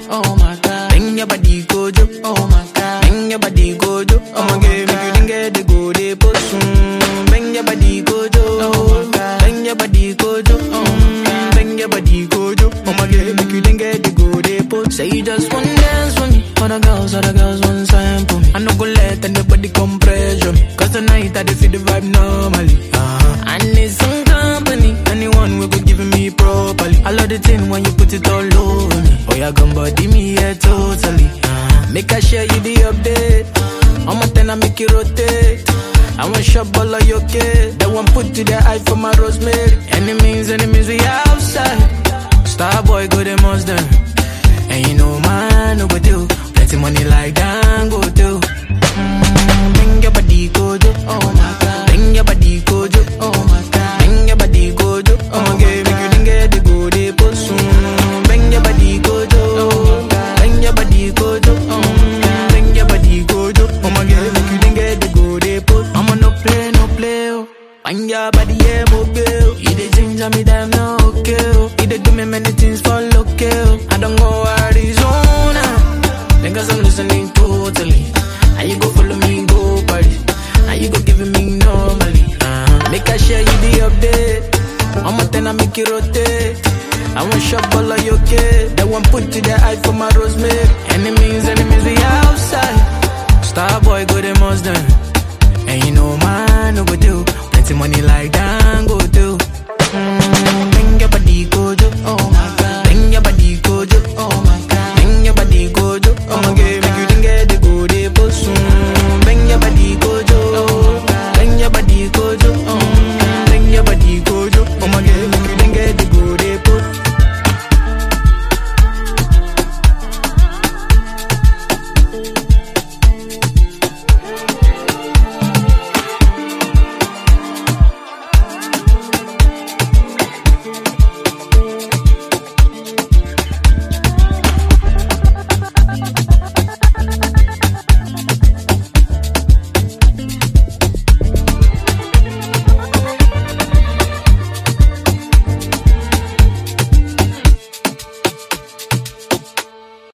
oh my god. Bring your body go jo, oh my god. Bring your body go jo, oh my god. Make you didn't get the go de posun. Bring your body go jo, oh my god. Bring your body go jo, oh my god. Bring your body go jo, oh my god. Make you didn't get the go de posun. Say you just want dance with me. Other girls, other girls want sample me. I no go let anybody come pressure me. Cause tonight I dey feel the vibe normally. Uh-huh. I need some company. Anyone will go giving me properly. I love the thing when you put it all over me. Oh, yeah, gun body me, yeah, totally. Uh-huh. Make I share you the update. I'm a ten, I make it rotate. I want shop all of your kid. That one put to the eye for my rosemary. Enemies, enemies, we outside. Star boy, go the most them. And you know, man, no go do. Plenty money like that, go do. Mm, bring your body, go do. Oh my god. Bring your body, go do. Oh my god. Bring your body, go do. Oh my god. Make you didn't get the go de post. Mm, bring your body, go do. Oh my god. Bring your body, go do. Oh my god. Bring your body, go do. Oh my god. Make you didn't get the go de post. I'ma no play, no play. Oh. Bring your body, yeah, mobile. You the ginger me, damn no okay. Oh. You dey do me many things for local. I don't go Arizona. Niggas I'm listening totally. How you go follow me, go party? How you go giving me normally? Uh-huh. Make I share you the update. I'm a ten, I make it rotate. I want shop all of your kid. That one put to the eye for my rosemary. Enemies, enemies, we outside. Star boy, go the most done. And you know, man, no go do. Plenty money like that, go do. Mm, bring your body, go do.